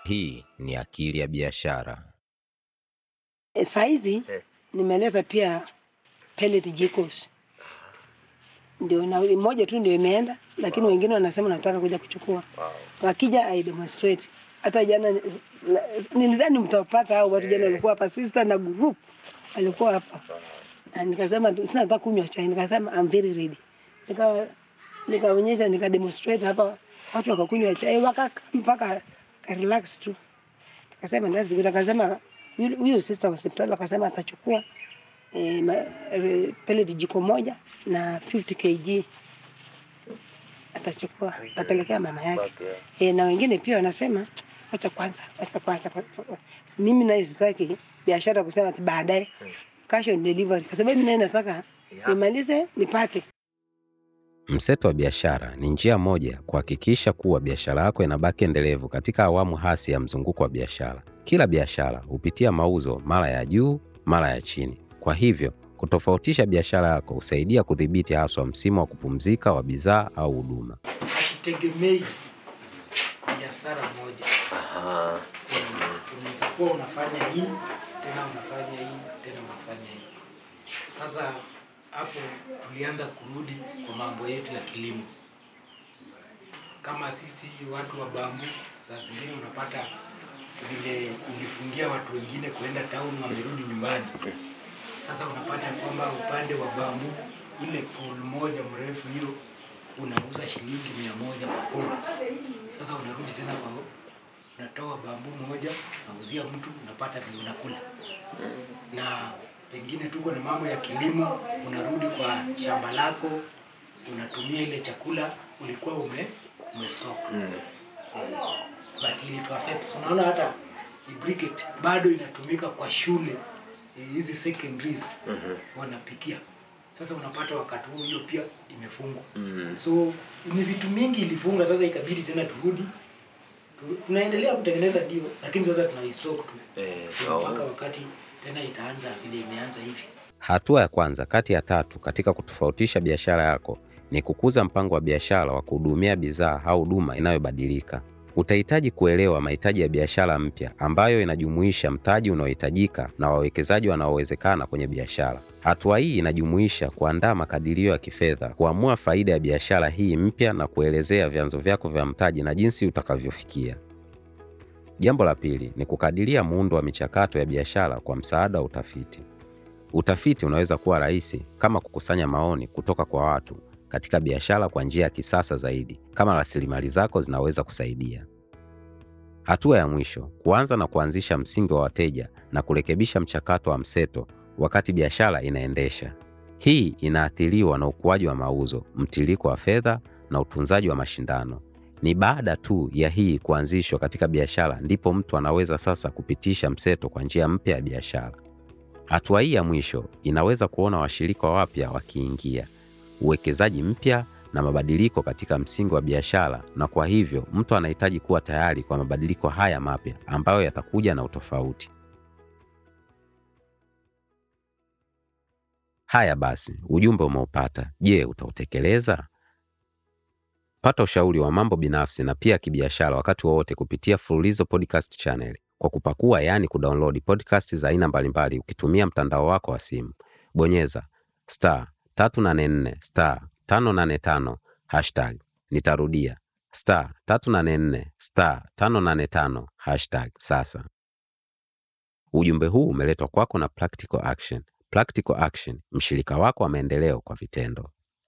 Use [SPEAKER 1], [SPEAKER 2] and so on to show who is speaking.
[SPEAKER 1] Hii ni Akili ya Biashara.
[SPEAKER 2] E, saizi
[SPEAKER 3] Eh.
[SPEAKER 2] nimeleta pia pellet jikos, ndio na moja tu ndio imeenda, lakini wengine wanasema nataka kuja kuchukua. Wakija I demonstrate. Hata jana ni- la- nilidhani mtawapata hao watu jana walikuwa hapa, sister na group walikuwa hapa, na nikasema tu, sina nataka kunywa chai, nikasema I'm very ready, nika nikaonyesha nika demonstrate hapa, watu wakakunywa chai wakakaa mpaka ka relax tu akasema that's good. Akasema yule- huyo sister wa hospitali akasema atachukua eh, ma- eh, pellet jiko moja na 50 kg atachukua atapelekea mama yake eh, na wengine pia wanasema acha kwanza, acha kwanza. kwa- kwa- Mimi naye sitaki biashara kusema ati baadaye cash on delivery, kwa sababu mimi naye nataka nimalize nipate
[SPEAKER 1] Mseto wa biashara ni njia moja kuhakikisha kuwa biashara yako inabaki endelevu katika awamu hasi ya mzunguko wa biashara. Kila biashara hupitia mauzo mara ya juu, mara ya chini. Kwa hivyo, kutofautisha biashara yako husaidia kudhibiti haswa msimu wa kupumzika wa bidhaa au huduma.
[SPEAKER 4] Hakitegemei biashara moja.
[SPEAKER 3] Aha.
[SPEAKER 4] Unaweza kuwa unafanya hii tena unafanya hii tena unafanya hii. Sasa hapo tulianza kurudi kwa mambo yetu ya kilimo. Kama sisi watu wa bambu, saa zingine unapata vile ilifungia watu wengine kuenda town, wamerudi nyumbani. Sasa unapata kwamba upande wa bambu, ile pool moja mrefu hiyo unauza shilingi mia moja kwa pool. Sasa unarudi tena kwa unatoa bambu moja nauzia mtu unapata vile unakula na pengine tuko na mambo ya kilimo unarudi kwa shamba lako unatumia ile chakula ulikuwa ume umestock
[SPEAKER 3] Mm.
[SPEAKER 4] eh, but ili tu affect unaona hata hii briquette bado inatumika kwa shule eh, hizi secondaries wanapikia sasa unapata wakati huo hiyo pia imefungwa
[SPEAKER 3] Mm.
[SPEAKER 4] so ni vitu mingi ilifunga sasa ikabidi tena turudi Tu- tunaendelea kutengeneza ndio lakini sasa tunaistock tu
[SPEAKER 3] Eh,
[SPEAKER 4] So,
[SPEAKER 3] oh.
[SPEAKER 4] mpaka wakati tena itaanza vile imeanza hivi
[SPEAKER 1] Hatua ya kwanza kati ya tatu katika kutofautisha biashara yako ni kukuza mpango wa biashara wa kuhudumia bidhaa au huduma inayobadilika. Utahitaji kuelewa mahitaji ya biashara mpya ambayo inajumuisha mtaji unaohitajika na wawekezaji wanaowezekana kwenye biashara. Hatua hii inajumuisha kuandaa makadirio ya kifedha, kuamua faida ya biashara hii mpya na kuelezea vyanzo vyako vya mtaji na jinsi utakavyofikia. Jambo la pili ni kukadiria muundo wa michakato ya biashara kwa msaada wa utafiti. Utafiti unaweza kuwa rahisi kama kukusanya maoni kutoka kwa watu katika biashara kwa njia ya kisasa zaidi, kama rasilimali zako zinaweza kusaidia. Hatua ya mwisho, kuanza na kuanzisha msingi wa wateja na kurekebisha mchakato wa mseto wakati biashara inaendesha. Hii inaathiriwa na ukuaji wa mauzo, mtiririko wa fedha na utunzaji wa mashindano. Ni baada tu ya hii kuanzishwa katika biashara ndipo mtu anaweza sasa kupitisha mseto kwa njia mpya ya biashara. Hatua hii ya mwisho inaweza kuona washirika wapya wakiingia, uwekezaji mpya na mabadiliko katika msingi wa biashara, na kwa hivyo mtu anahitaji kuwa tayari kwa mabadiliko haya mapya ambayo yatakuja na utofauti. Haya basi, ujumbe umeupata. Je, utautekeleza? Pata ushauri wa mambo binafsi na pia kibiashara wakati wowote kupitia Fululizo Podcast Channel kwa kupakua, yaani kudownload podcast za aina mbalimbali ukitumia mtandao wako wa simu. Bonyeza star 384 star 585 hashtag. Nitarudia star 384 star 585 hashtag sasa. Ujumbe huu umeletwa kwako na Practical Action. Practical Action, mshirika wako wa maendeleo kwa vitendo.